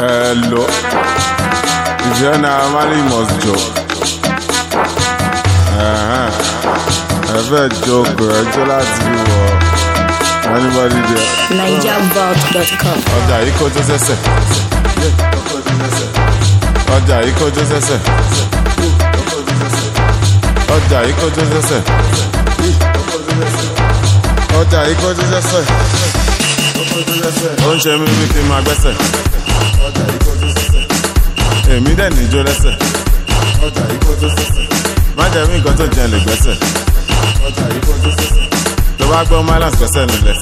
Hello. If you're not married, you must joke. Ẹ fẹ́ jókòó ẹjọ́ láti wọ anybody there. NigerVault.com. Ọjà yìí kọjú sẹ́sẹ̀. Ọjà yìí kọjú sẹ́sẹ̀. Ọjà yìí kọjú sẹ́sẹ̀. Ọjà yìí kọjú sẹ́sẹ̀. Ó ń ṣe mí bí kí n máa gbẹ́sẹ̀. Èmi dẹ̀ níjó lẹ́sẹ̀. Má jẹ́ mí nǹkan tó jẹ́ lè gbẹ́sẹ̀. Tó bá gbọ́ Mylands gbẹ́sẹ̀ nílẹ̀.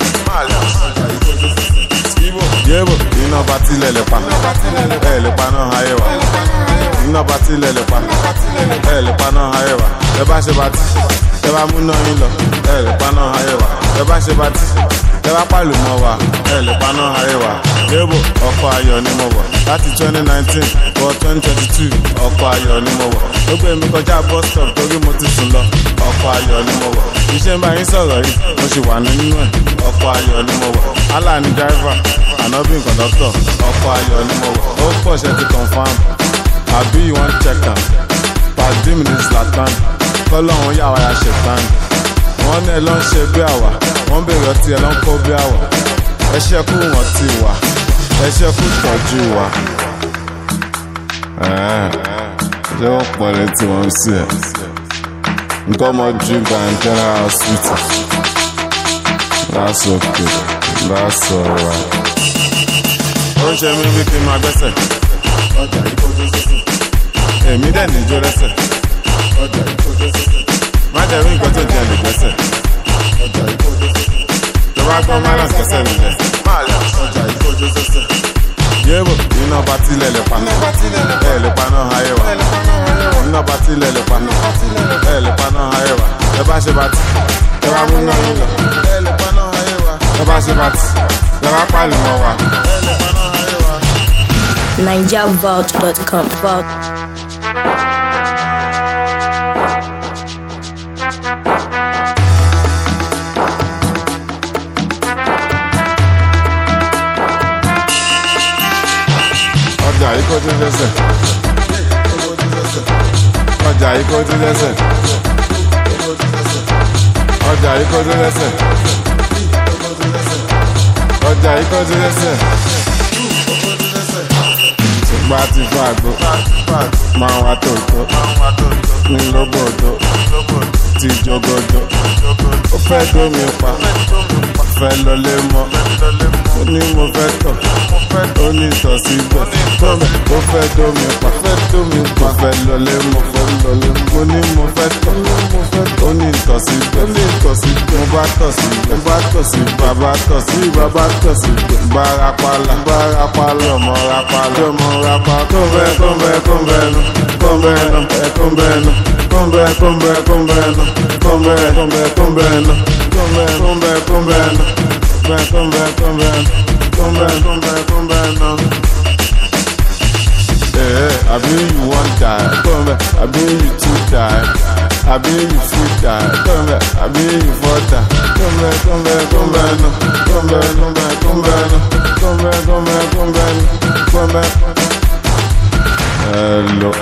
Yébo, iná bá tilẹ̀ lè pa. Ẹ lè pa náà ayé wa. Iná bá tilẹ̀ lè pa. Ẹ lè pa náà ayé wa. Ẹ bá ṣe bá ti. Ẹ bá mú náà yín lọ. Ẹ lè pa náà ayé wa. Ẹ bá ṣe bá ti. Ẹ bá pàlù mọ́ wa. Ẹ lè pa náà ayé wa. Yébo, ọkọ̀ ayọ̀ ni mo wọ̀. Láti 2019 wọ 2022, ọkọ̀ ayọ̀ ni mo wọ̀. Ó gbé mi kọjá bus stop torí mo ti sùn lọ. Ọkọ̀ ayọ̀ ni mo wọ̀. Iṣẹ́ ń bá yín sọ̀rọ̀ yìí, mo sì wà nínú ẹ̀. Ọkọ̀ ayọ̀ ni mo wọ̀. Allah ni driver ànábì kọ̀dọ́tọ̀ ọkọ̀ ayọ̀ ni mo wọ̀ ó pọ̀ ṣe ti confam àbí you wan check am pàdé mi ní zlatan kọ́lọ́hún yà wá ya ṣètàn wọ́n ní ẹ ló ń ṣe bí àwà wọ́n bèrè ọtí ẹ ló ń kó bí àwà ẹ ṣẹ́kù wọ́n ti wà ẹ ṣẹ́kù tọ́jú wa. ṣé wọ́n pọ̀ létí wọn sí ẹ̀ nǹkan ọmọ drink and general hospital that's okay that's alright ó ń ṣe mí bí kí n máa gbẹ́sẹ̀. èmi dẹ̀ níjó lẹ́sẹ̀. má jẹ́ rí nǹkan tó jẹ́ lè gbẹ́sẹ̀. tó bá gbọ́ Mylands gbẹ́sẹ̀ nílẹ̀. yéèbò iná bá tilẹ̀ lè pa. ẹ lè pa náà ayé wa. iná bá tilẹ̀ lè pa. ẹ lè pa náà ayé wa. ẹ bá ṣe bá ti. ẹ bá mú náà yín lọ. ẹ lè pa náà ayé wa. ẹ bá ṣe bá ti. ẹ bá pàlù mọ́ wa. ẹ lè pa náà ayé wa. NigerVault.com. Vault. ọjà yìí kó tún lẹ́sẹ̀. ọjà yìí kó tún lẹ́sẹ̀. ọjà yìí kó tún lẹ́sẹ̀. ọjà yìí kó tún lẹ́sẹ̀. ṣùgbọ́n a ti fún àgbo máa wá tòótọ́ ní lóbòdó ti jogodo ó fẹ́ dómi pa fẹ́ lọlé mọ́ ó ní mo fẹ́ tọ̀ ó ní tọ̀ síbẹ̀ tọ́mẹ̀ ó fẹ́ dómi pa fẹ́ dómi pa fẹ́ lọlé mọ́ fẹ́ lọlé mọ́ ó ní mo fẹ́ tọ̀ ó ní tọ̀ síbẹ̀ ó ní tọ̀ síbẹ̀ mo bá tọ̀ síbẹ̀ mo bá tọ̀ sí bàbá tọ̀ sí bàbá tọ̀ síbẹ̀ bárapàlà bárapàlà ọmọ rapàlà ọmọ rapàlà kọ́ńbẹ́ kọ́ńbẹ́ kọ́ńbẹ́ nu kọ́ńbẹ́ nu kọ́ńbẹ́ nu kọ́ńbẹ́ kọ́ńbẹ́ kọ́ńbẹ́ nu kọ́ńbẹ́ kọ́ńbẹ́ kọ́ńbẹ́ nu kọ́ńbẹ́ kọ́ńbẹ́ kọ́ńbẹ́ nu kọ́ńbẹ́ kọ́ńbẹ́ kọ́ńbẹ́ nu kọ́ńbẹ́ kọ́ńbẹ́ kọ́ńbẹ́ nu. Eh, abi you wan die, come back. Abi you too die, abi you fit die, come back. Abi you for die, come back, come back, come back, no, come back, come back, come back, no, come back, come back, come back, no, come back. Hello.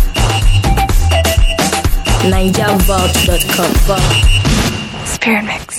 NigerVault.com. Vault. Spirit Mix.